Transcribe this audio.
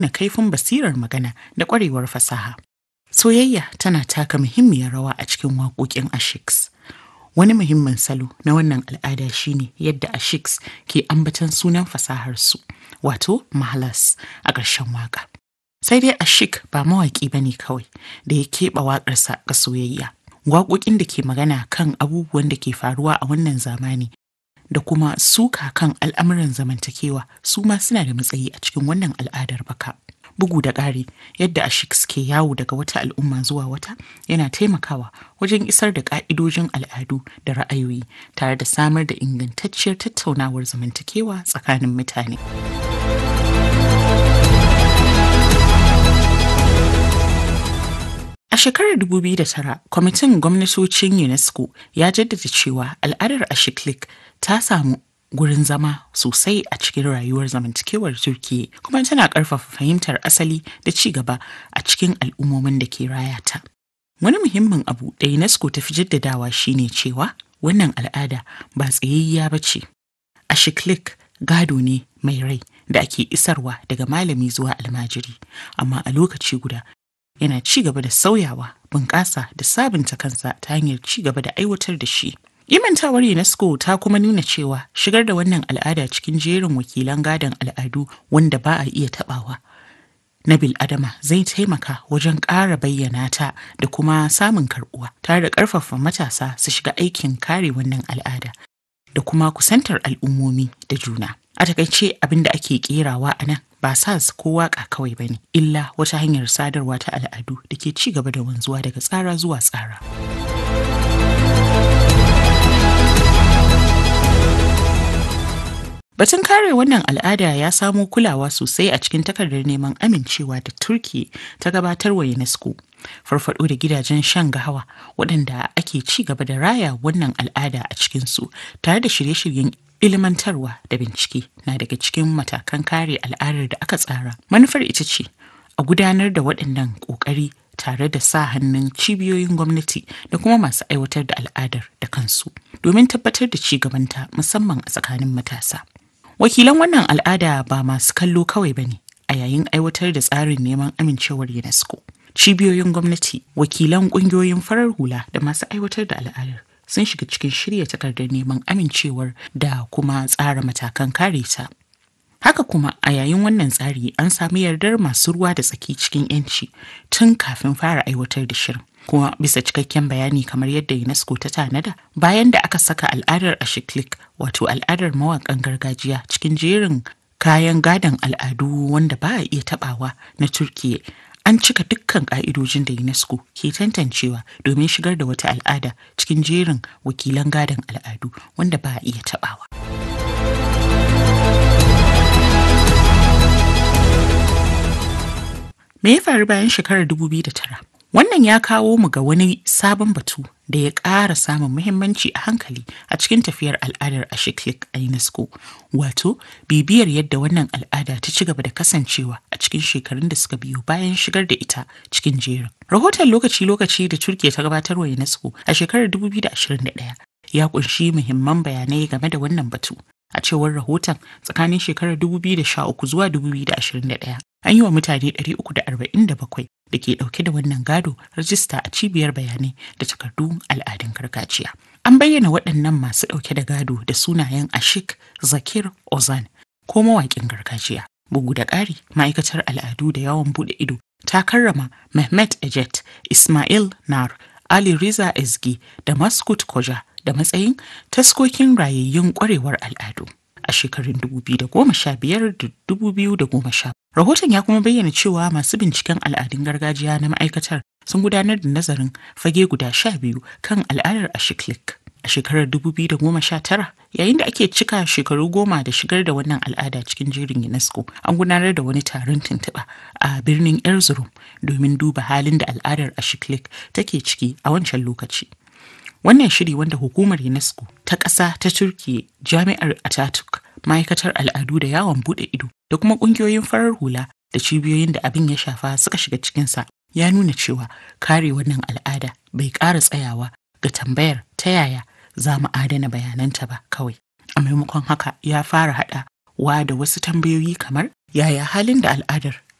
na kaifin basirar magana da ƙwarewar fasaha. Soyayya tana taka muhimmiyar rawa a cikin waƙoƙin Ashiks. Wani muhimmin salo na wannan al'ada shine yadda Ashiks ke ambatan sunan fasaharsu, wato Mahalas a ƙarshen waƙa. Sai dai Ashik ba mawaƙi ba ne kawai da ya keɓe waƙarsa ga soyayya. Waƙoƙin da ke magana kan abubuwan da ke faruwa a wannan zamani da kuma suka kan al'amuran zamantakewa su ma suna da matsayi a cikin wannan al'adar baka. Bugu da ƙari yadda ashik ke yawo daga wata al'umma zuwa wata yana taimakawa wajen isar da ƙa'idojin al'adu da ra'ayoyi tare da samar da ingantacciyar tattaunawar zamantakewa tsakanin mutane. A shekarar 2009, kwamitin gwamnatocin UNESCO ya jaddada cewa al'adar Ashiklik ta samu gurin zama sosai a cikin rayuwar zamantakewar Turkiyya kuma tana ƙarfafa fahimtar asali da ci gaba a cikin al'ummomin da ke rayata. Wani muhimmin abu da UNESCO ta fi jaddadawa shine cewa wannan al'ada ba tsayayya ba ce. Ashiklik gado ne mai rai da ake isarwa daga malami zuwa almajiri, amma a lokaci guda yana ci gaba da sauyawa, bunƙasa da sabunta kansa ta hanyar ci gaba da aiwatar da shi. Imantawar UNESCO ta kuma nuna cewa shigar da wannan al'ada cikin jerin wakilan gadon al'adu wanda ba a iya tabawa na bil'adama zai taimaka wajen ƙara bayyana ta da kuma samun karɓuwa tare da ƙarfafa matasa su shiga aikin kare wannan al'ada da kuma kusantar al'ummomi da juna. A takaice abin da ake kerawa a nan ba sas ko waka kawai ba ne, illa wata hanyar sadarwa ta al'adu da ke ci gaba da wanzuwa daga tsara zuwa tsara. Batun kare wannan al'ada ya samo kulawa sosai a cikin takardar neman amincewa da Turki ta gabatar wa UNESCO. Farfado da gidajen shan gahawa waɗanda ake ci gaba da raya wannan al'ada a cikinsu tare da shirye-shiryen ilmantarwa da bincike na daga cikin matakan kare al'adar da aka tsara. Manufar ita ce a gudanar da waɗannan ƙoƙari tare da sa hannun cibiyoyin gwamnati da kuma masu aiwatar da al'adar da kansu domin tabbatar da ci gabanta musamman a tsakanin matasa. Wakilan wannan al'ada ba masu kallo kawai ba ne a yayin aiwatar da tsarin neman amincewar UNESCO. Cibiyoyin gwamnati, wakilan ƙungiyoyin farar hula da masu aiwatar da al'adar sun shiga cikin shirya takardar neman amincewar da kuma tsara matakan kare ta. Haka kuma a yayin wannan tsari an sami yardar masu ruwa da tsaki cikin 'yanci tun kafin fara aiwatar da shirin. Kuma bisa cikakken bayani kamar yadda UNESCO ta tanada bayan da aka saka al'adar Ashiklik wato al'adar mawaƙan gargajiya cikin jerin kayan gadon al'adu wanda ba a iya tabawa na Turkiyya an cika dukkan ka'idojin da UNESCO ke tantancewa domin shigar da wata al'ada cikin jerin wakilan gadon al'adu wanda ba a iya tabawa. Me ya faru bayan shekarar 2009? Wannan ya kawo mu ga wani sabon batu da ya ƙara samun muhimmanci a hankali a cikin tafiyar al'adar Ashiklik a UNESCO, wato bibiyar yadda wannan al'ada ta ci gaba da kasancewa a cikin shekarun da suka biyo bayan shigar da ita cikin jerin. Rahoton lokaci-lokaci da Turkiya ta gabatar wa UNESCO a shekarar 2021 ya kunshi muhimman bayanai game da wannan batu. A cewar rahoton tsakanin shekarar 2013 zuwa 2021 an yi wa mutane 347 da ke dauke da wannan gado rajista a cibiyar bayanai da takardun al'adun gargajiya. An bayyana waɗannan masu ɗauke da gado da sunayen Ashik Zakir Ozan ko mawaƙin gargajiya. Bugu da ƙari, ma'aikatar al'adu da yawon buɗe ido ta karrama Mehmet Ejet, Ismail Nar, Ali Riza Ezgi da Maskut Koja da matsayin taskokin rayayyun ƙwarewar al'adu. a shekarun 2015 da 2010. Rahoton ya kuma bayyana cewa masu binciken al'adun gargajiya na ma'aikatar sun gudanar da nazarin fage guda sha biyu kan al'adar Ashiklik. A shekarar 2019 yayin da ake cika shekaru goma da shigar da wannan al'ada cikin jerin UNESCO an gudanar da wani taron tuntuɓa a birnin Erzurum domin duba halin da al'adar Ashiklik take ciki a wancan lokaci. Wannan shiri wanda hukumar UNESCO ta ƙasa ta Turkiyya Jami'ar Ataturk ma'aikatar al'adu da yawon buɗe ido da kuma ƙungiyoyin farar hula da cibiyoyin da abin ya shafa suka shiga cikinsa ya nuna cewa kare wannan al'ada bai ƙara tsayawa ga tambayar ta yaya za mu adana bayananta ba kawai. A maimakon haka ya fara haɗa wa da wasu tambayoyi kamar yaya halin da al'adar